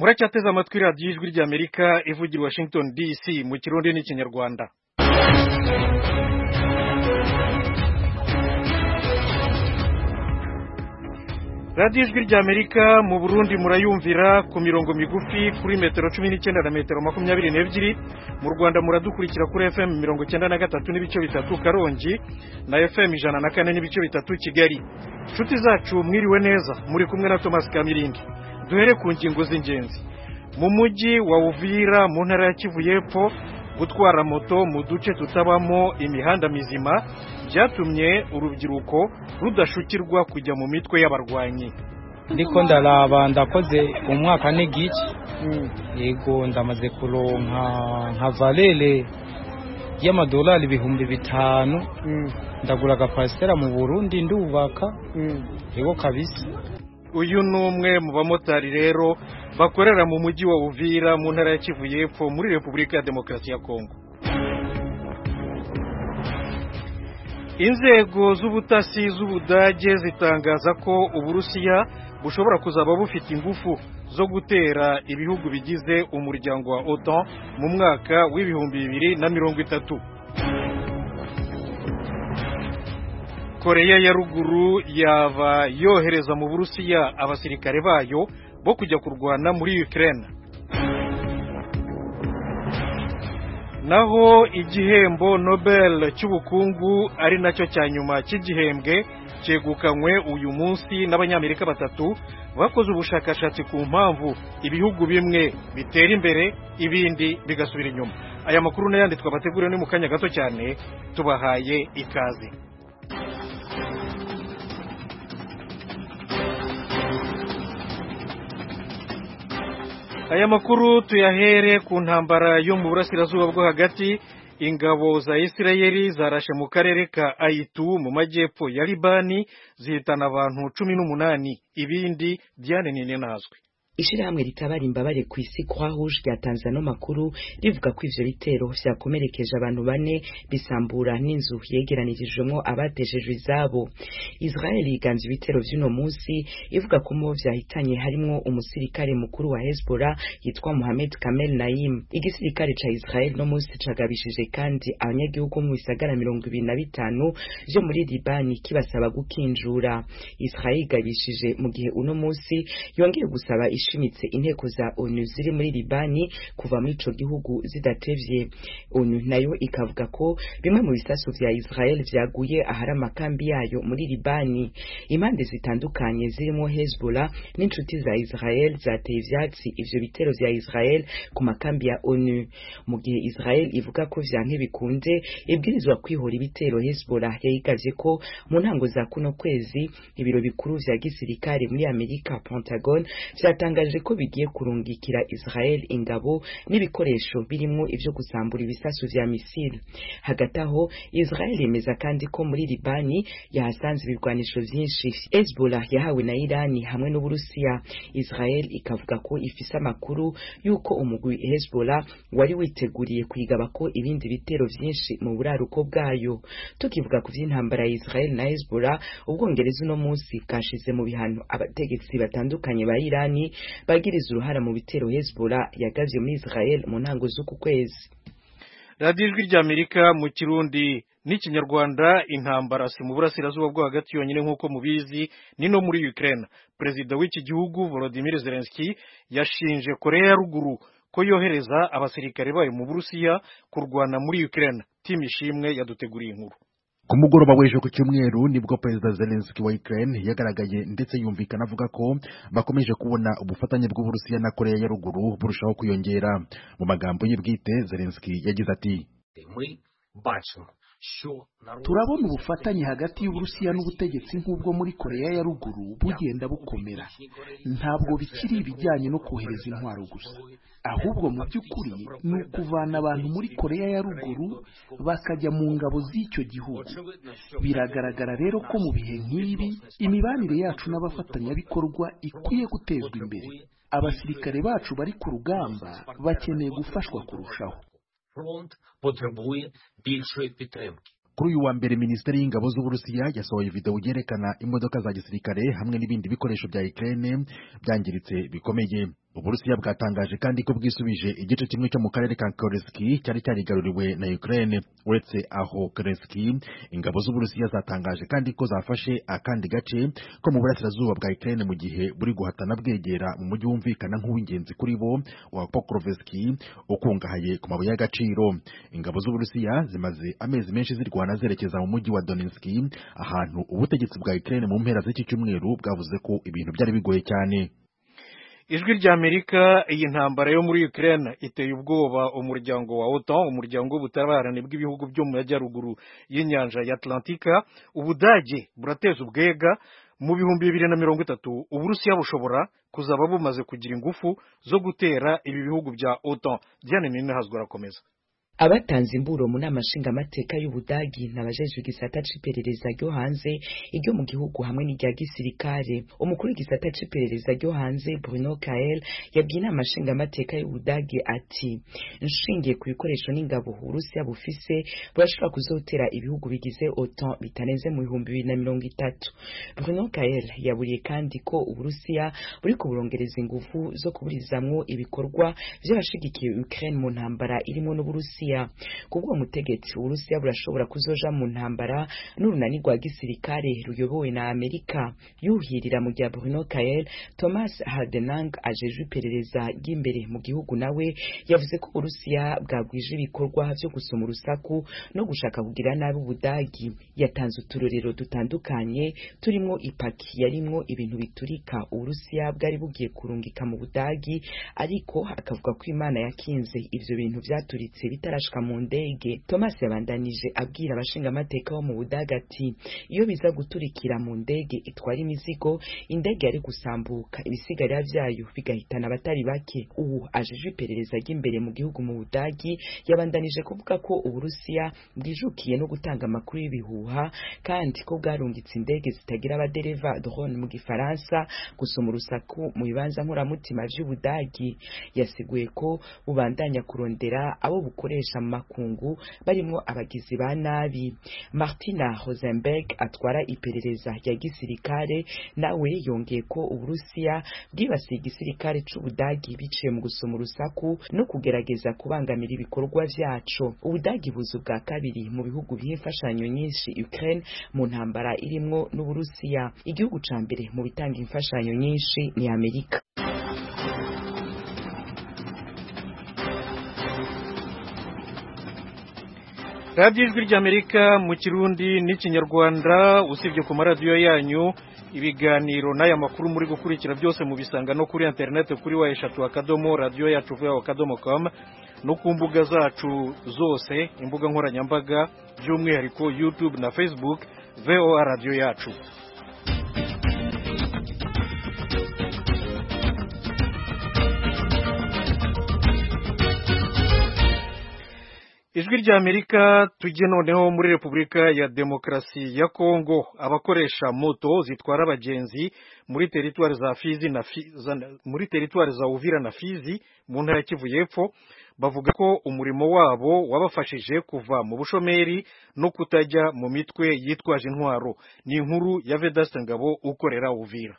muracyateze amatwi radiyo ijwi ry'amerika ivugira i washington dc mu kirundi n'ikinyarwanda radiyo ijwi ry'amerika mu burundi murayumvira ku mirongo migufi kuri metero cumi n'icyenda na metero makumyabiri n'ebyiri mu rwanda muradukurikira kuri fm mirongo icyenda na gatatu n'ibice bitatu karongi na fm ijana na kane n'ibice bitatu kigali inshuti zacu mwiriwe neza muri kumwe na thomas kamirindi duhere ku ngingo z'ingenzi mu mujyi wa uvira mu ntara ya kivu y'epfo gutwara moto mu duce tutabamo imihanda mizima byatumye urubyiruko rudashukirwa kujya mu mitwe y'abarwanyi ndiko ndaraba ndakoze umwaka n'igice yego ndamaze kuronka nka valere y'amadolari ibihumbi bitanu ndagura agapasitera mu burundi ndubaka yego kabisa uyu ni umwe mu bamotari rero bakorera mu mujyi wa uvira mu ntara ya kivu y'epfo muri repubulika ya demokarasi ya kongo inzego z'ubutasi z'ubudage zitangaza ko uburusiya bushobora kuzaba bufite ingufu zo gutera ibihugu bigize umuryango wa otan mu mwaka w'ibihumbi bibiri na mirongo itatu koreya ya ruguru yaba yohereza mu burusiya abasirikare bayo bo kujya kurwana muri Ukraine naho igihembo Nobel cy'ubukungu ari nacyo cya nyuma cy'igihembwe cyegukanywe uyu munsi n'abanyamerika batatu bakoze ubushakashatsi ku mpamvu ibihugu bimwe bitera imbere ibindi bigasubira inyuma aya makuru n'ayandi twabateguriwe ni mu kanya gato cyane tubahaye ikaze aya makuru tuyahere ku ntambara yo mu burasirazuba bwo hagati ingabo za isirayeli zarashe mu karere ka ayitu mu majyepfo ya libani zihitana abantu cumi n'umunani ibindi byanenene nazwe ishirahamwe ritabara imbabare ku isi Croix Rouge ryatanze ano makuru rivuga ko ivyo bitero vyakomerekeje abantu bane bisambura n'inzu yegeranirijwemwo abateshejwe izabo Israel yiganze ibitero vy'uno munsi ivuga ko mu vyahitanye harimwo umusirikare mukuru wa Hezbollah yitwa Mohamed Kamel Naim igisirikare ca Israel no munsi cagabishije kandi abanyagihugu mu bisagara mirongo ibiri na bitanu vyo muri Libani kibasaba gukinjura Israel igabishije mu gihe uno munsi yongeye gusaba ishimitse inteko za ONU ziri muri Libani kuva muri ico gihugu zidatevye ONU nayo ikavuga ko bimwe mu bisasu vya Israel vyaguye ahari amakambi yayo muri Libani impande zitandukanye zirimo Hezbollah n'inshuti za Israel zateye ivyatsi ivyo bitero vya Israel ku makambi ya ONU mu gihe Israel ivuga ko vyanke bikunze ibwirizwa kwihora ibitero Hezbollah yayigavye ko mu ntango za kuno kwezi ibiro bikuru vya gisirikare muri Amerika Pentagon vyatanga yatangaje ko bigiye kurungikira Israel ingabo n'ibikoresho birimo ivyo gusambura ibisasu vya misile hagati aho Israel yemeza kandi ko muri Libani yahasanze ibigwanisho vyinshi Hezbollah yahawe na Irani hamwe n'Uburusiya Israel ikavuga ko ifise amakuru yuko umugwi Hezbollah wari witeguriye kwigaba ko ibindi bitero vyinshi mu buraruko bwayo tukivuga ku vy'intambara ya Israel na Hezbollah ubwongereza uno munsi bwashize mu bihano abategetsi batandukanye ba Irani bagiriza uruhara mu bitero Hezbollah yagavye muri Israel mu ntango z'uku kwezi radiyo ijwi ry'amerika mu kirundi n'ikinyarwanda intambara si mu burasirazuba bwo hagati yonyine nk'uko mubizi ni no muri Ukraine perezida w'iki gihugu Volodymyr Zelensky yashinje koreya ya ruguru ko yohereza abasirikare bayo mu burusiya kurwana muri Ukraine timu ishimwe yaduteguriye inkuru ku mugoroba w'ejo ku cyumweru nibwo perezida Zelensky wa Ukraine yagaragaye ndetse yumvikana avuga ko bakomeje kubona ubufatanye bw'Uburusiya na Korea ya ruguru burushaho kwiyongera mu magambo ye bwite Zelensky yagize ati turabona ubufatanye hagati y'uburusiya n'ubutegetsi nk'ubwo muri koreya ya ruguru bugenda bukomera ntabwo bikiri ibijyanye no kohereza intwaro gusa ahubwo mu by'ukuri ni ukuvana abantu muri koreya ya ruguru bakajya mu ngabo z'icyo gihugu biragaragara rero ko mu bihe nk'ibi imibanire yacu n'abafatanyabikorwa ikwiye gutezwa imbere abasirikare bacu bari ku rugamba bakeneye gufashwa kurushaho фронт потребує більшої підтримки. kuri uyu wa mbere minisiteri y'ingabo z'uburusiya yasohoye video yerekana imodoka za gisirikare hamwe n'ibindi bikoresho bya Ukraine byangiritse bikomeye uburusiya bwatangaje kandi ko bwisubije igice kimwe cyo mu karere ka koreski cyari cyarigaruriwe na ukraine uretse aho koreski ingabo z'uburusiya zatangaje kandi ko zafashe akandi gace ko mu burasirazuba bwa ukraine mu gihe buri guhatana bwegera mu mujyi wumvikana nk'uw'ingenzi kuri bo wa pokroveski ukungahaye ku mabuye y'agaciro ingabo z'uburusiya zimaze amezi menshi zirwana zerekeza mu mujyi wa donetski ahantu ubutegetsi bwa ukraine mu mpera z'iki cyumweru bwavuze ko ibintu byari bigoye cyane ijwi ry'amerika iyi ntambara yo muri ukraine iteye ubwoba umuryango wa otan umuryango w'ubutabarane bw'ibihugu byo mu majyaruguru y'inyanja ya atlantika ubudage burateza ubwega mu bihumbi bibiri na mirongo itatu uburusiya bushobora kuzaba bumaze kugira ingufu zo gutera ibi bihugu bya otan diane ninahazwa arakomeza abatanze imburo mu nama nshingamateka y'ubudagi n'abajejwe igisata c'iperereza ryo hanze iryo mu gihugu hamwe n'irya gisirikare umukuru w'igisata c'iperereza ryo hanze bruno kael yabwiye inama nshingamateka y'ubudagi ati nshingiye ku bikoresho n'ingabo uburusiya bufise burashobora kuzotera ibihugu bigize otan bitarenze mu bihumbi bibiri na mirongo itatu bruno kael yaburiye kandi ko uburusiya buriko burongereza ingufu zo kuburizamwo ibikorwa vy'abashigikiye ukraine mu ntambara irimwo n'uburusiya kubwo mutegetsi uburusiya burashobora kuzoja mu ntambara n'urunani rwa gisirikare ruyobowe na amerika yuhirira mu rya bruno kael thomas hardenang ajejwe iperereza ry'imbere mu gihugu nawe yavuze ko uburusiya bwagwije ibikorwa vyo gusoma urusaku no gushaka kugira nabi ubudagi yatanze uturorero dutandukanye turimwo ipaki yarimwo ibintu biturika uburusiya bwari bugiye kurungika mu budagi ariko akavuga ko imana yakinze ivyo bintu vyaturitse bitarashika mu ndege thomas yabandanije abwira abashingamateka bo mu budaga ati iyo biza guturikira mu ndege itwara imizigo indege yari gusambuka ibisigarira vyayo bigahitana abatari bake ubu ajejwe iperereza ry'imbere mu gihugu mu budagi yabandanije kuvuga ko uburusiya bwijukiye no gutanga amakuru y'ibihuha kandi ko bwarungitse indege zitagira abadereva drone mu gifaransa gusoma urusaku mu bibanza nkoramutima vy'ubudagi yasiguye ko bubandanya kurondera abo bukoresha mu makungu barimwo abagizi ba nabi martina rosenberg atwara iperereza rya gisirikare nawe yongeye ko uburusiya bwibasiye igisirikare c'ubudagi biciye mu gusoma urusaku no kugerageza kubangamira ibikorwa vyaco ubudagi buzu bwa kabiri mu bihugu biha imfashanyo nyinshi ukraine mu ntambara irimwo n'uburusiya igihugu ca mbere mu bitanga imfashanyo nyinshi ni amerika radiyo ijwi ry'amerika mu kirundi n'ikinyarwanda usibye ku maradiyo yanyu ibiganiro n'aya makuru muri gukurikira byose mubisanga no kuri interineti kuri wa eshatu akadomo radiyo yacu vuba akadomo komu no ku mbuga zacu zose imbuga nkoranyambaga by'umwihariko yutube na facebook voa radiyo yacu ijwi rya amerika tujye noneho muri repubulika ya demokarasi ya kongo abakoresha moto zitwara abagenzi muri teritwari za fizi na muri teritwari za uvira na fizi mu ntara ya kivu y'epfo bavuga ko umurimo wabo wabafashije kuva mu bushomeri no kutajya mu mitwe yitwaje intwaro ni inkuru ya vedaste ngabo ukorera uvira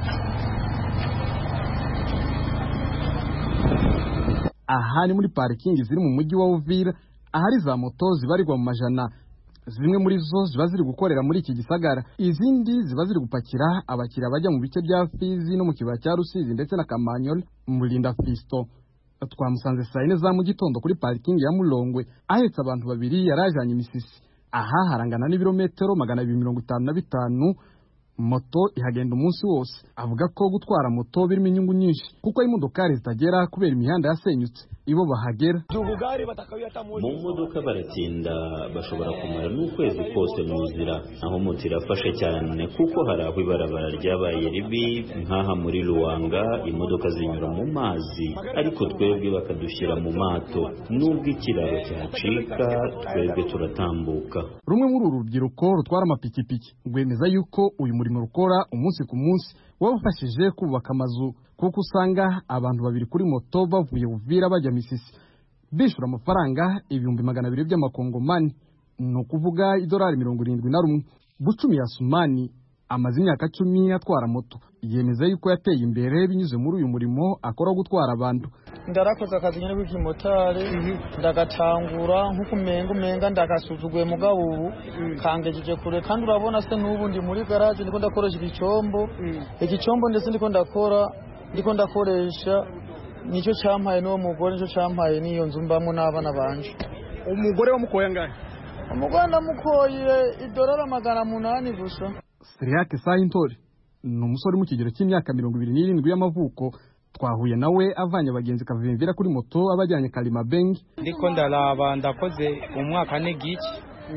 aha ni muri parikingi ziri mu mujyi wa uvira ahari za moto zibarirwa mu majana zimwe muri zo ziba ziri gukorera muri iki gisagara izindi ziba ziri gupakira abakiriya bajya mu bice bya fizi no mu kibaya cya rusizi ndetse na kamanyoli murinda fisto twamusanze saa yine za mu gitondo kuri parikingi ya mulongwe ahetse abantu babiri yari ajanye imisisi aha harangana n'ibirometero magana abiri mirongo itanu na bitanu moto ihagenda umunsi wose avuga ko gutwara moto birimo inyungu nyinshi kuko imodokari zitagera kubera imihanda yasenyutse ibo bahagera mu modoka baratinda bashobora kumara n'ukwezi kose mu nzira aho moto irafasha cyane kuko hari aho ibarabara ryabaye ribi nk'aha muri ruwanga imodoka zinyura mu mazi ariko twebwe bakadushyira mu mato nubwo ikiraro cyacika twebwe turatambuka rumwe muri uru rubyiruko rutwara amapikipiki rwemeza yuko uyu murimo rukora umunsi ku munsi wabafashije kubaka amazu kuko usanga abantu babiri kuri moto bavuye buvira bajya misisi bishyura amafaranga ibihumbi magana abiri by'amakongomani ni ukuvuga idolari mirongo irindwi na rumwe bucumi ya sumani amaze imyaka cumi atwara moto yemeza yuko yateye imbere binyuze muri uyu murimo akora wo gutwara abantu ndarakoze akazi nyine k'ikimotari ndagatangura nk'uko umenga umenga ndagasuzuguye mugabo ubu kangejeje kure kandi urabona se n'ubu ndi muri garaje ndiko ndakoresha igicombo igicombo ndetse ndiko ndakora ndiko ndakoresha nicyo cyampaye n'uwo mugore nicyo cyampaye n'iyo nzu mbamo n'abana banje umugore wamukoye angahe umugore ndamukoye idorari magana munani gusa Siriake Sayintori ni umusore mu kigero cy'imyaka mirongo ibiri n'irindwi y'amavuko twahuye nawe avanye abagenzi kavimvira kuri moto abajyanye Kalima Bengi ndiko ndaraba ndakoze umwaka n'igice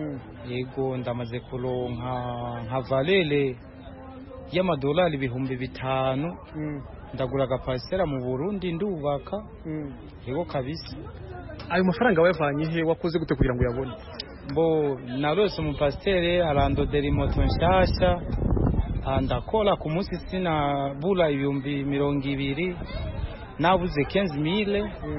yego ndamaze kuronka nka valere y'amadolari ibihumbi bitanu ndagura agapasitera mu burundi ndubaka yego kabisa ayo mafaranga wayavanye he wakoze gute kugira ngo uyabone bo narose umupasiteri arandodera imoto nshyashya ndakora ku munsi sinabura ibihumbi mirongo ibiri nabuze kenzi mile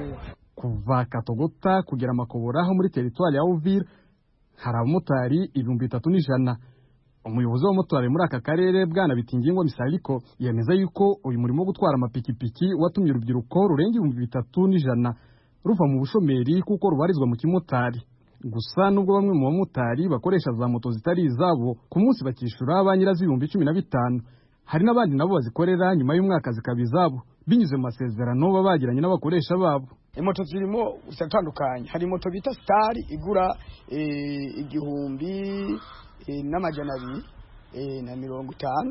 kuva katogota kugera makobora ho muri teritwari ya uvira hari abamotari ibihumbi bitatu n'ijana umuyobozi w'abamotari muri aka karere bwana bitingingwa misariko yemeza yuko uyu murimo wo gutwara amapikipiki watumye urubyiruko rurenga ibihumbi bitatu n'ijana ruva mu bushomeri kuko rubarizwa mu kimotari gusa nubwo bamwe mu bamotari bakoresha za moto zitari izabo ku munsi bakishyura ba nyirazo ibihumbi cumi na bitanu hari n'abandi nabo bazikorera nyuma y'umwaka zikaba izabo binyuze mu masezerano baba bagiranye n'abakoresha babo imoto zirimo ziratandukanye hari moto bita sitari igura igihumbi n'amajana abiri na mirongo itanu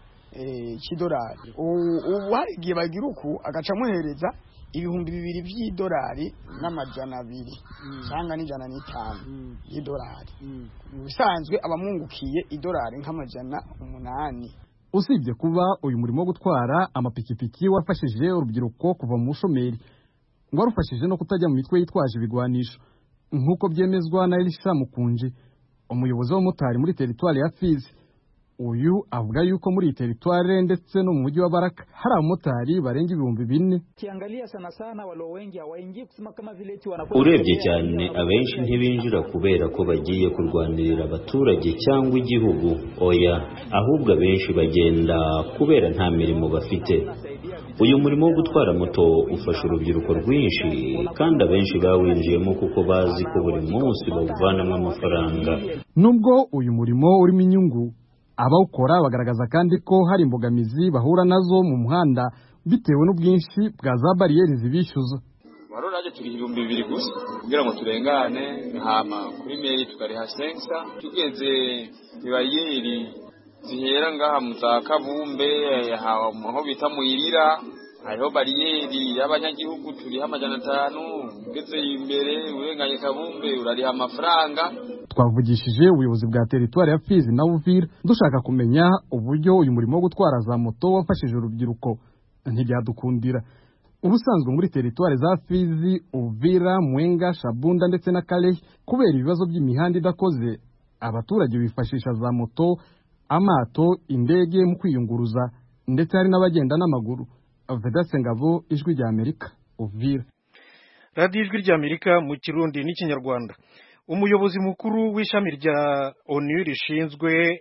cy'idolari ubu hari igihe bagira uku agaca amuhereza ibihumbi bibiri by'idolari n'amajana abiri cyangwa n'ijana n'itanu y'idolari mu bisanzwe abamwungukiye idolari nk'amajana umunani usibye kuba uyu murimo wo gutwara amapikipiki wafashije urubyiruko kuva mu bushomeri ngo warufashije no kutajya mu mitwe yitwaje ibigwanisho nk'uko byemezwa na Elisha Mukunji umuyobozi w'abamotari muri teritwari ya Fizi uyu avuga yuko muri iyi teritwari ndetse no mu mujyi wa Baraka hari abamotari barenga ibihumbi bine urebye cyane abenshi ntibinjira kubera ko bagiye kurwanirira abaturage cyangwa igihugu oya ahubwo abenshi bagenda kubera nta mirimo bafite uyu murimo wo gutwara moto ufasha urubyiruko rwinshi kandi abenshi bawinjiyemo kuko bazi ko buri munsi bawuvanamo amafaranga nubwo uyu murimo urimo inyungu abawukora bagaragaza kandi ko hari imbogamizi bahura nazo mu muhanda bitewe n'ubwinshi bwa za bariyeri zibishyuza wari uraje turi ibihumbi bibiri gusa kugira ngo turengane hama kuri meri tukariha sensa tugeze ibariyeri zihera ngaha mu za kabumbe aho bita muyirira hariho bariyeri y'abanyagihugu turiho amajana atanu ugeze imbere urenganye kabumbe urariha amafaranga twavugishije ubuyobozi bwa teritwari ya Fizi na Uvira dushaka kumenya uburyo uyu murimo wo gutwara za moto wafashije urubyiruko ntibyadukundira ubusanzwe muri teritwari za Fizi Uvira Mwenga Shabunda ndetse na Kalehe kubera ibibazo by'imihanda idakoze abaturage bifashisha za moto amato indege mu kwiyunguruza ndetse hari n'abagenda n'amaguru Vedaste Ngabo ijwi rya Amerika Uvira radiyo ijwi rya Amerika mu kirundi n'ikinyarwanda umuyobozi mukuru w'ishami rya onu rishinzwe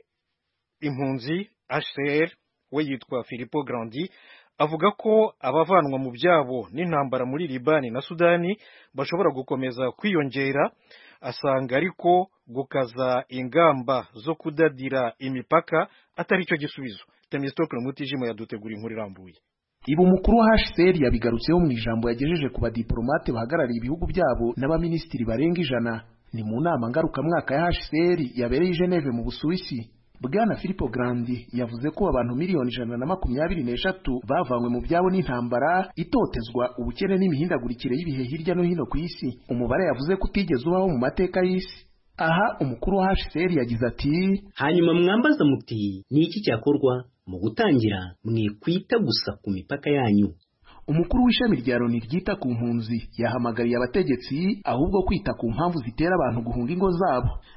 impunzi HCR we yitwa Filippo Grandi avuga ko abavanwa mu byabo n'intambara muri Libani na Sudani bashobora gukomeza kwiyongera asanga ariko gukaza ingamba zo kudadira imipaka atari cyo gisubizo Temistokle Mutijima yadutegura inkuru irambuye ibi umukuru wa HCR yabigarutseho mu ijambo yagejeje ku badiplomate bahagarariye ibihugu byabo n'abaminisitiri barenga ijana ni mu nama ngarukamwaka ya HCR yabereye i Geneve mu Busuwisi Bwana Filippo Grandi yavuze ko abantu miliyoni ijana na makumyabiri n'eshatu bavanywe mu byabo n'intambara itotezwa ubukene n'imihindagurikire y'ibihe hirya no hino ku isi umubare yavuze ko utigeze ubaho mu mateka y'isi aha umukuru wa HCR yagize ati hanyuma mwambaza muti ni iki cyakorwa mu gutangira mwikwita gusa ku mipaka yanyu umukuru w'ishami rya Loni ryita ku mpunzi yahamagariye abategetsi ahubwo kwita ku mpamvu zitera abantu guhunga ingo zabo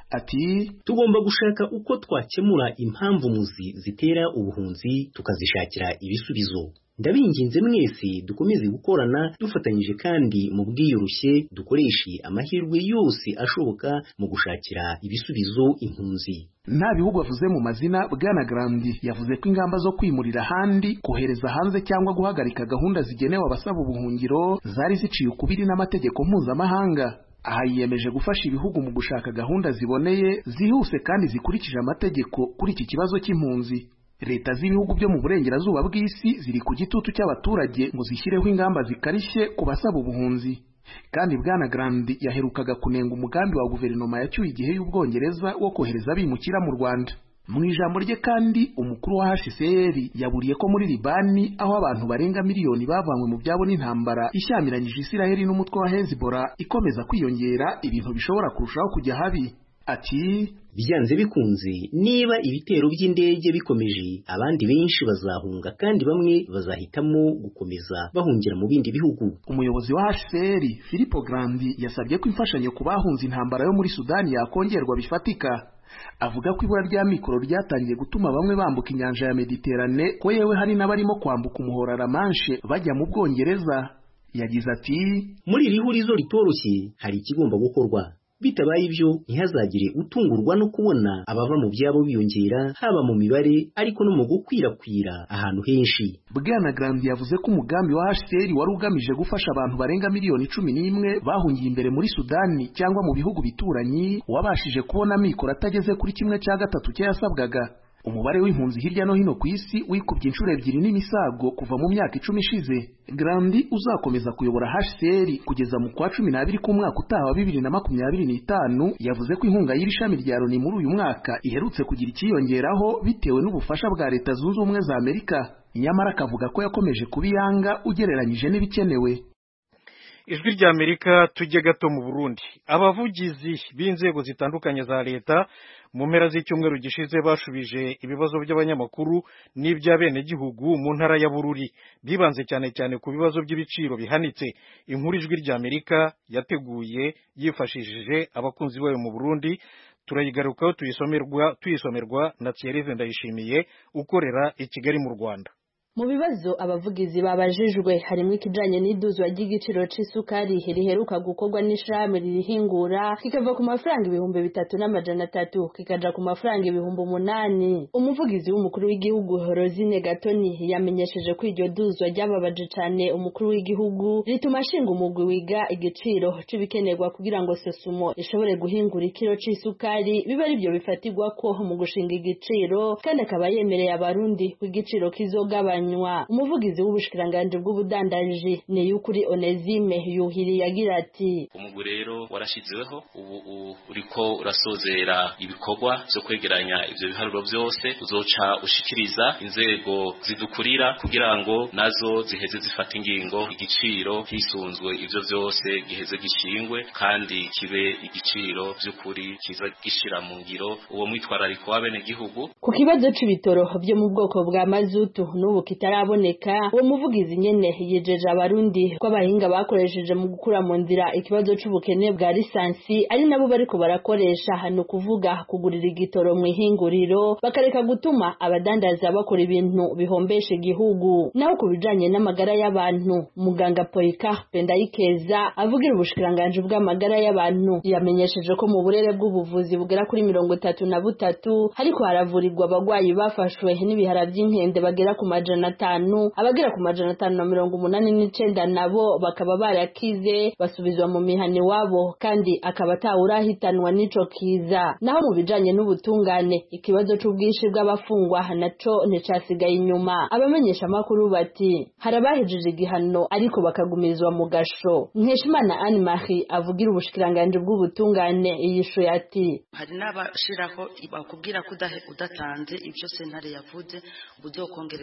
ati tugomba gushaka uko twakemura impamvu muzi zitera ubuhunzi tukazishakira ibisubizo ndabinginze mwese dukomeze gukorana dufatanyije kandi mu bwiyoroshye dukoreshe amahirwe yose ashoboka mu gushakira ibisubizo impunzi nta bihugu avuze mu mazina bwana Grandi yavuze ko ingamba zo kwimurira ahandi kohereza hanze cyangwa guhagarika gahunda zigenewe abasaba ubuhungiro zari ziciye ukubiri n'amategeko mpuzamahanga aha yiyemeje gufasha ibihugu mu gushaka gahunda ziboneye zihuse kandi zikurikije amategeko kuri iki kibazo cy'impunzi leta z'ibihugu byo mu burengerazuba bw'isi ziri ku gitutu cy'abaturage ngo zishyireho ingamba zikarishye ku basaba ubuhunzi kandi bwana Grandi yaherukaga kunenga umugambi wa guverinoma yacyuye igihe y'ubwongereza wo kohereza abimukira mu Rwanda mu ijambo rye kandi umukuru wa HCR yaburiye ko muri Libani aho abantu barenga miliyoni bavanywe mu byabo n'intambara ishyamiranyije Isiraheli n'umutwe wa Hezbollah ikomeza kwiyongera ibintu bishobora kurushaho kujya habi ati byanze bikunze niba ibitero by'indege bikomeje abandi benshi bazahunga kandi bamwe bazahitamo gukomeza bahungira mu bindi bihugu umuyobozi wa HCR Filippo Grandi yasabye ko imfashanyo ku bahunze intambara yo muri Sudani yakongerwa bifatika avuga ko ibura rya mikoro ryatangiye gutuma bamwe bambuka inyanja ya Mediterane ko yewe hari n'abarimo kwambuka umuhora La Manche bajya mu Bwongereza yagize ati muri iri hurizo ritoroshye hari ikigomba gukorwa bitabaye ibyo ntihazagire utungurwa no kubona abava mu byabo biyongera haba mu mibare ariko no mu gukwirakwira ahantu henshi bwana Grandi yavuze ko umugambi wa HCR wari ugamije gufasha abantu barenga miliyoni cumi n'imwe bahungiye imbere muri Sudani cyangwa mu bihugu bituranyi wabashije kubona amikoro atageze kuri kimwe cya gatatu cyayasabwaga umubare w'impunzi hirya no hino ku isi wikubye inshuro ebyiri n'imisago kuva mu myaka icumi ishize Grandi uzakomeza kuyobora HCR kugeza mu kwa cumi n'abiri k'umwaka utaha wa bibiri na makumyabiri n'itanu yavuze ko inkunga y'iri shami rya Loni muri uyu mwaka iherutse kugira icyiyongeraho bitewe n'ubufasha bwa Leta Zunze Ubumwe za Amerika nyamara akavuga ko yakomeje kubiyanga ugereranyije n'ibikenewe ijwi rya amerika tujye gato mu burundi abavugizi b'inzego zitandukanye za leta mu mpera z'icyumweru gishize bashubije ibibazo by'abanyamakuru n'iby'abenegihugu mu ntara ya bururi bibanze cyane cyane ku bibazo by'ibiciro bihanitse inkuru ijwi rya amerika yateguye yifashishije abakunzi bayo mu burundi turayigarukaho tuyisomerwa tuyisomerwa na Thierry Ndayishimiye ukorera i Kigali mu Rwanda mu bibazo abavugizi babajijwe harimo ikijanye n'iduzwa ry'igiciro c'isukari riheruka gukorwa n'ishirahamwe ririhingura kikava ku mafaranga ibihumbi bitatu n'amajana atatu kikaja ku mafaranga ibihumbi umunani umuvugizi w'umukuru w'igihugu Rosine Gatoni yamenyesheje ko iryo duzwa ryababaje cane umukuru w'igihugu rituma ashinga umugwi wiga igiciro c'ibikenerwa kugira ngo Sosumo ishobore guhingura ikiro c'isukari bibe arivyo bifatirwako mu gushinga igiciro kandi akaba yemereye abarundi ko igiciro kizogabanya umuvugizi w'ubushikiranganji bw'ubudandaji ni y'ukuri Onezime yuhiri yagira ati umugwi rero warashizeweho ubu uriko urasozera ibikorwa byo kwegeranya ivyo biharuro byose uzoca ushikiriza inzego zidukurira kugira ngo nazo ziheze zifata ingingo igiciro hisunzwe ivyo byose giheze gishingwe kandi kibe igiciro by'ukuri kiza gishira mu ngiro uwo mwitwarariko w'abene gihugu ku kibazo c'ibitoro byo mu bwoko bwa mazutu n'ubu kitaraboneka uwo muvugizi nyene yijeje abarundi ko abahinga bakoresheje mu gukura mu nzira ikibazo c'ubukene bwa lisansi ari nabo bariko barakoresha hano kuvuga kugurira igitoro mu ihinguriro bakareka gutuma abadandaza bakora ibintu bihombesha igihugu naho ku bijanye n'amagara y'abantu muganga Polycarpe Ndayikeza avugira ubushikiranganji bw'amagara y'abantu yamenyesheje ko mu burere bw'ubuvuzi bugera kuri mirongo itatu na butatu hariko haravurirwa abagwayi bafashwe n'ibihara vy'inkende bagera ku majana atanu abagera ku majana atanu na mirongo umunani n'icenda nabo bakaba barakize basubizwa mu mihani wabo kandi akaba atawurahitanwa n'ico kiza naho mu bijanye n'ubutungane ikibazo c'ubwinshi bw'abafungwa naco nticasigaye inyuma abamenyesha amakuru bati hari abahejeje igihano ariko bakagumizwa mu gasho nkeshimana Anne Marie avugira ubushikiranganji bw'ubutungane yishuye ati hari n'abashiraho bakubwira ko udatanze ibyo sentare yavuze uzokongerezwa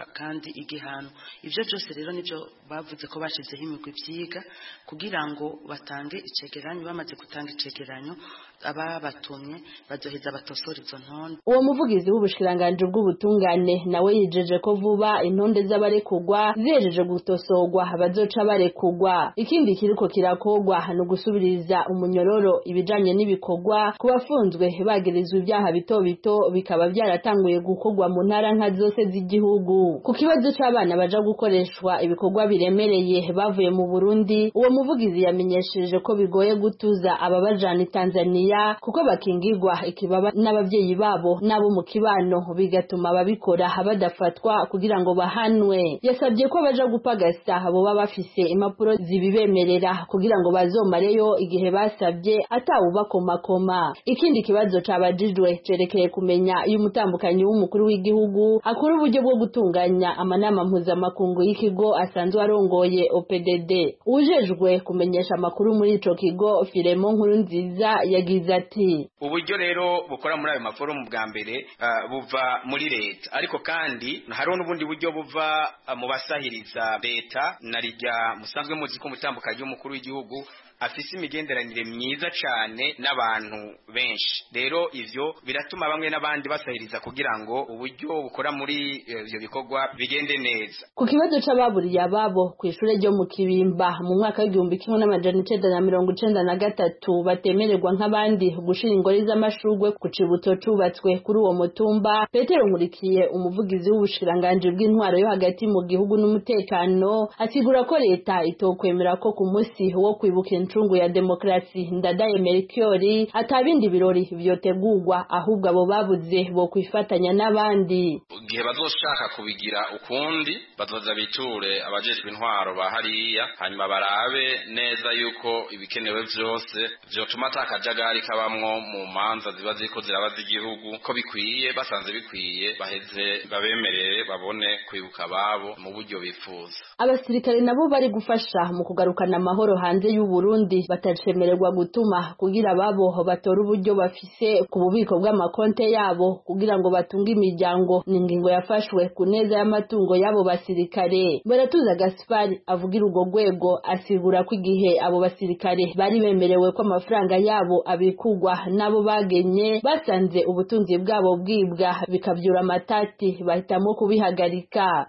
kandi igihano ibyo byose rero nibyo bavuze ko bashyizeho imigwi byiga kugira ngo batange icegeranyo bamaze gutanga icegeranyo ababatumye bazoheza batosora izo ntonde uwo muvugizi w'ubushikiranganji bw'ubutungane nawe yijeje ko vuba intonde z'abarekugwa zihejeje gutosorwa bazoca barekugwa ikindi kiriko kirakogwa ni ugusubiriza umunyororo ibijanye n'ibikorwa ku bafunzwe bagirizwa ibyaha bito bito bikaba byaratanguye gukorwa mu ntara nka zose z'igihugu ku kibazo c'abana baja gukoreshwa ibikorwa biremereye bavuye mu Burundi uwo muvugizi yamenyesheje ko bigoye gutuza ababajana i Tanzania kuko bakingirwa ikibaba n'abavyeyi babo n'abo mu kibano bigatuma ababikora badafatwa kugira ngo bahanwe yasabye ko baja gupagasa boba bafise impapuro zibibemerera kugira ngo bazomareyo igihe basabye atawubakomakoma ikindi kibazo cabajijwe cerekeye kumenya iyo umutambukanyi w'umukuru w'igihugu akora uburyo bwo gutunganya amanama mpuzamakungu y'ikigo asanzwe arongoye OPDD ujejwe kumenyesha amakuru muri ico kigo Firemo nkuru nziza yagize ati uburyo rero bukora muri ayo maforumu bwa mbere uh, buva muri leta ariko kandi hariho n'ubundi buryo buva uh, mu basahiriza leta na rijya musanzwe muzi ko umutambukanyi w'umukuru w'igihugu afise imigenderanire myiza cyane n'abantu benshi rero ivyo biratuma bamwe n'abandi basahiriza kugira ngo uburyo bukora muri ivyo bikorwa bigende neza ku kibazo c'ababuriye ababo ku ishure ryo mu kibimba mu mwaka w'igihumbi kimwe n'amajana icenda na mirongo icenda na gatatu batemererwa nk'abandi gushira ingori z'amashurwe ku cibutso cubatswe kuri uwo mutumba petero nkurikiye umuvugizi w'ubushikiranganji bw'intwaro yo hagati mu gihugu n'umutekano asigura ko leta itokwemera ko ku musi wo kwibuka incungu ya demokrasi ndadaye Melchiori atabindi birori vyotegurwa ahubwo abo babuze bo kwifatanya n'abandi igihe bazoshaka kubigira ukundi bazoza biture abajejwe intwaro ba hariya hanyuma barabe neza yuko ibikenewe vyose vyotuma ata kajagari kabamwo mu manza ziba ziriko ziraba z'igihugu ko bikwiye basanze bikwiye baheze babemerere babone kwibuka ababo mu buryo bifuza abasirikare nabo bari gufasha mu kugarukana amahoro hanze y'Uburundi Burundi batacemererwa gutuma kugira babo batora uburyo bafise ku bubiko bw'amakonte yabo kugira ngo batunge imiryango ni ingingo yafashwe ku neza y'amatungo y'abo basirikare baratuza Gaspari avugira urwo rwego asigura ko igihe abo basirikare bari bemerewe ko amafaranga yabo abikugwa n'abo bagenye basanze ubutunzi bwabo bwibwa bikabyura amatati bahitamo kubihagarika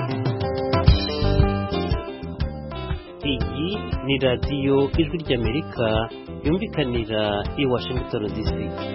iyi ni radiyo ijwi ry'amerika yumvikanira i washington dc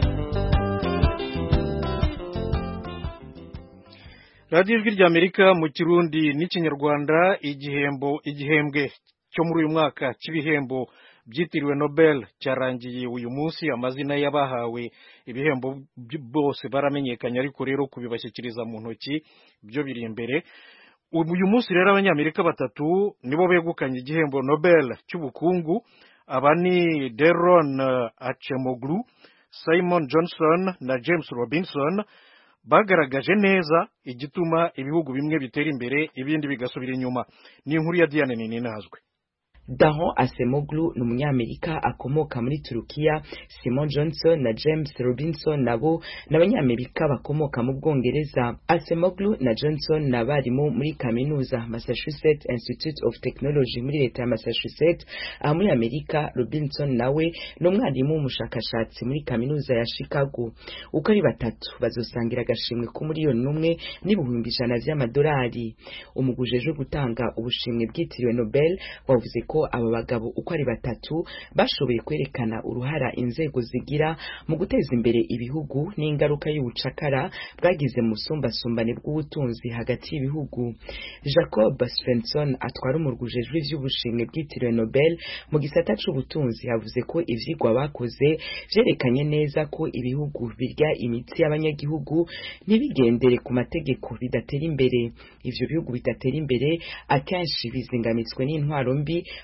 radiyo ijwi ry'amerika mu kirundi n'ikinyarwanda igihembo igihembwe cyo muri uyu mwaka cy'ibihembo byitiriwe nobel cyarangiye uyu munsi amazina y'abahawe ibihembo bose baramenyekanye ariko rero kubibashyikiriza mu ntoki byo biri imbere uyu munsi rero abanyamerika batatu nibo begukanye igihembo nobel cy'ubukungu aba ni deron acemoglu simon johnson na james robinson bagaragaje neza igituma ibihugu bimwe bitera imbere ibindi bigasubira inyuma ni inkuru ya diane ninazwe Daron Asemoglu ni umunyamerika akomoka muri Turukiya Simon Johnson na James Robinson nabo ni abanyamerika bakomoka mu Bwongereza Asemoglu na Johnson ni abarimu muri kaminuza Massachusetts Institute of Technology muri leta ya Massachusetts aha muri Amerika Robinson nawe ni umwarimu w'umushakashatsi muri kaminuza ya Chicago uko ari batatu bazosangira agashimwe k'umuriyoni n'umwe n'ibihumbi ijana vy'amadolari umugujejwe gutanga ubushimwe bwitiriwe Nobel wavuze ko aba bagabo uko ari batatu bashoboye kwerekana uruhara inzego zigira mu guteza imbere ibihugu n'ingaruka y'ubucakara bwagize mu busumbasumbane bw'ubutunzi hagati y'ibihugu jacob svensson atwara umurwujejwe ivy'ubushimwe bwitiriwe nobel mu gisata c'ubutunzi yavuze ko ivyigwa bakoze vyerekanye neza ko ibihugu birya imitsi y'abanyagihugu ntibigendere ku mategeko bidatera imbere ivyo bihugu bidatera imbere akenshi bizingamitswe n'intwaro mbi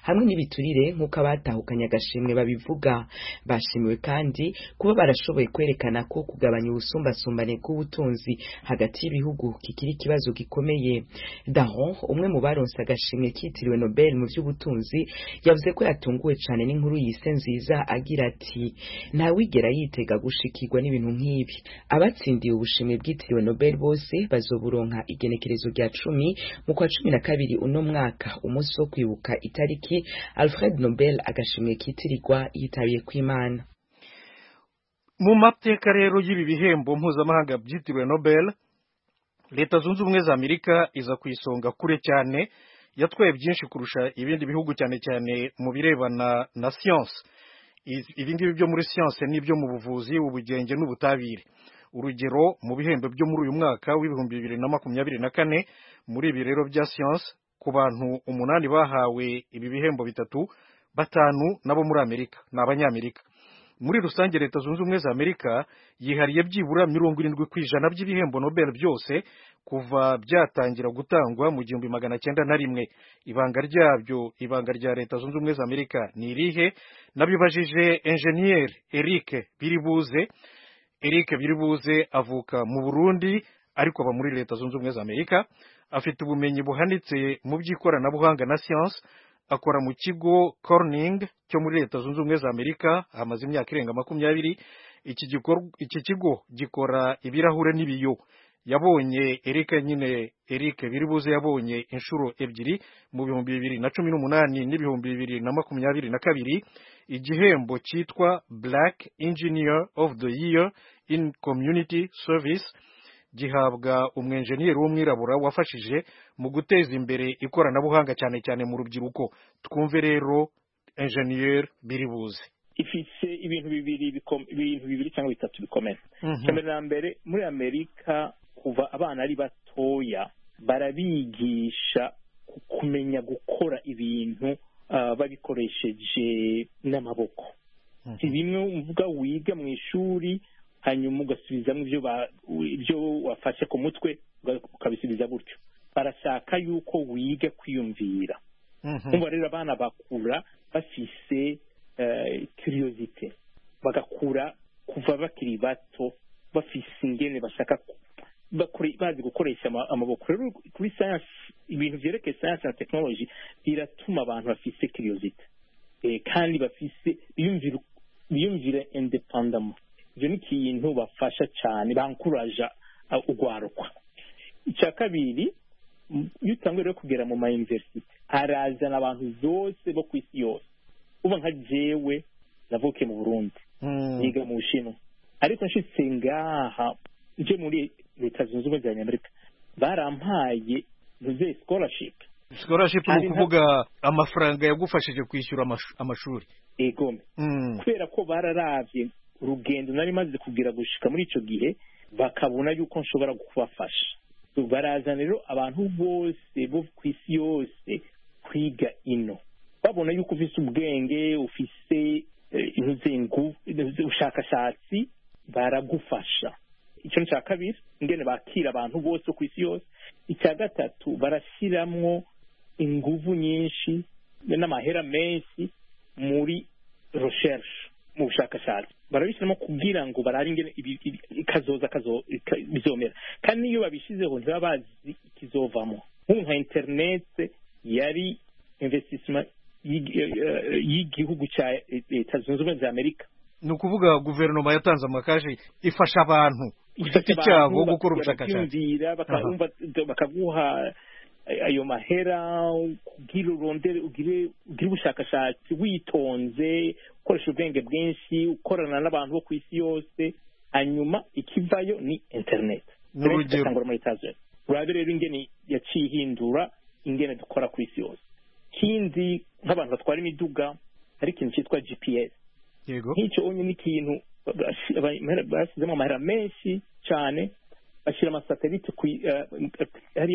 hamwe n'ibiturire nk'uko abatahukanye agashimwe babivuga bashimiwe kandi kuba barashoboye kwerekana ko kugabanya ubusumbasumbane bw'ubutunzi hagati y'ibihugu kikiri ikibazo gikomeye daron umwe mu baronse agashimwe kitiriwe nobel mu by'ubutunzi yavuze ko yatunguwe cyane n'inkuru yise nziza agira ati ntawigera yitega gushikirwa n'ibintu nk'ibi abatsindiye ubushimwe bwitiriwe nobel bose bazoburonka igenekerezo rya cumi mu kwa cumi na kabiri uno mwaka umunsi wo kwibuka itariki alfred nobel agashimwe kitirirwa yitabiye kw'imana mu mateka rero y'ibi bihembo mpuzamahanga byitiriwe nobel leta zunze ubumwe za amerika iza ku isonga kure cyane yatwaye byinshi kurusha ibindi bihugu cyane cyane mu birebana na siyanse ibi ngibi byo muri siyanse n'ibyo mu buvuzi ubugenge n'ubutabire urugero mu bihembo byo muri uyu mwaka w'ibihumbi bibiri na makumyabiri na kane muri ibi rero bya siyanse ku bantu umunani bahawe ibi bihembo bitatu batanu nabo muri amerika ni abanyamerika muri rusange leta zunze ubumwe za amerika yihariye byibura mirongo irindwi ku ijana by'ibihembo nobel byose kuva byatangira gutangwa mu gihumbi magana cyenda na rimwe ibanga ryabyo ibanga rya leta zunze ubumwe za amerika ni irihe nabibajije enjeniyeri eric biribuze eric biribuze avuka mu burundi ariko aba muri leta zunze ubumwe za amerika afite ubumenyi buhanitse mu by'ikoranabuhanga na siyanse akora mu kigo Corning cyo muri leta zunze ubumwe za amerika hamaze imyaka irenga makumyabiri iki kigo gikora ibirahure n'ibiyo yabonye Eric nyine Eric biribuze yabonye inshuro ebyiri mu bihumbi bibiri na cumi n'umunani n'ibihumbi bibiri na makumyabiri na kabiri igihembo cyitwa Black Engineer of the Year in Community Service gihabwa umwenjeniyeri w'umwirabura wafashije mu guteza imbere ikoranabuhanga cyane cyane mu rubyiruko twumve rero enjeniyeri biribuze ifite ibintu bibiri ibintu bibiri cyangwa bitatu bikomeye mbere na mbere muri amerika kuva abana ari batoya barabigisha kumenya gukora ibintu babikoresheje n'amaboko si bimwe uvuga wiga mu ishuri hanyuma ugasubizamo ibyo wafashe ku mutwe ukabisubiza gutyo barashaka yuko wiga kwiyumvira kumva rero abana bakura bafise kiriyozite bagakura kuva bakiri bato bafise ingene bashaka bazi gukoresha amaboko rero kuri sayansi ibintu byerekeye sayansi na tekinoloji biratuma abantu bafise kiriyozite kandi bafise biyumvire indepandamo ibyo ni ikintu bafasha cyane bankuraja urwarukwa icya kabiri iyo utanguye rero kugera mu mayuniverisite harazana abantu bose bo ku isi yose uba nka jewe navukiye mu burundi niga mu bushinwa ariko nshitse ngaha nje muri leta zunze ubumwe za amerika barampaye ntuze scholarship scholarship ni ukuvuga amafaranga yagufashije kwishyura amashuri egome kubera ko bararavye urugendo nari maze kugira gushika muri ico gihe bakabona yuko nshobora kubafasha barazana rero abantu bose bo ku isi yose kwiga ino babona yuko ufise ubwenge ufise ubushakashatsi baragufasha icyo ni icya kabiri ingene bakira abantu bose ku isi yose icya gatatu barashyiramo inguvu nyinshi n'amahera menshi muri recherche mu bushakashatsi barabishyiramo kugira ngo barare ingene ikazoza bizomera kandi n'iyo babishyizeho ntibaba bazi ikizovamo nk'ubu nka interinete yari investissement y'igihugu cya leta zunze ubumwe za amerika ni ukuvuga guverinoma yatanze amakashi ifasha abantu ku giti cyabo gukora ubushakashatsi bakaguha ayo mahera kugira urondere ugire ubushakashatsi witonze ukoresha ubwenge bwinshi ukorana n'abantu bo ku isi yose hanyuma ikivayo ni interineti n'urugero muri etazeri urabe rero ingene yaciye ihindura ingene dukora ku isi yose kindi nk'abantu batwara imiduga hari ikintu cyitwa gps yego nk'icyo onye ni ikintu bashyizemo amahera menshi cyane bashyira amasatelite hariya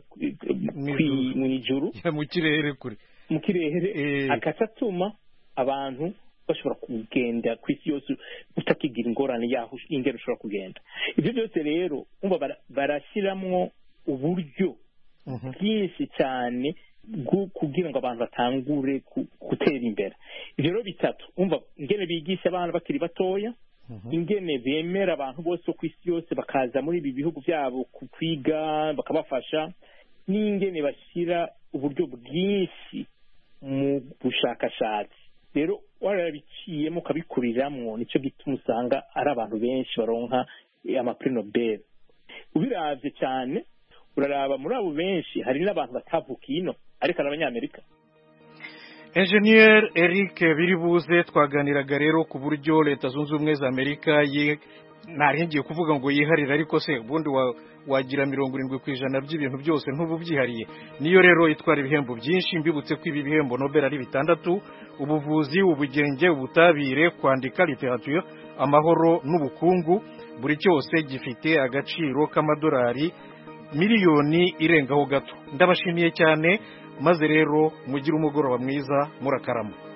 mu ijuru mu kirere kure mu kirere agaca atuma abantu bashobora kugenda ku isi yose utakigira ingorane yaho ingero ushobora kugenda ibyo byose rero barashyiramo uburyo bwinshi cyane kugira ngo abantu batangure gutera imbere ibyo rero bitatu umva ingene bigisha abana bakiri batoya ingene bemera abantu bose bo ku isi yose bakaza muri ibi bihugu byabo kwiga bakabafasha n'ingene bashyira uburyo bwinshi mu bushakashatsi rero warabiciyemo ukabikuriramo nicyo gituma usanga ari abantu benshi baronka amapuri nobel ubirabye cyane uraraba muri abo benshi hari n'abantu batavukiye ino ariko ari abanyamerika enjeniyeri eric biribuze twaganiraga rero ku buryo leta zunze ubumwe za amerika ntarengiye kuvuga ngo yiharire ariko se ubundi wagira mirongo irindwi ku ijana by'ibintu byose ntubu byihariye niyo rero itwara ibihembo byinshi mbibutse ko ibi bihembo nobel ari bitandatu ubuvuzi ubugenge ubutabire kwandika literature amahoro n'ubukungu buri cyose gifite agaciro k'amadolari miliyoni irengaho gato ndabashimiye cyane maze rero mugire umugoroba mwiza murakarama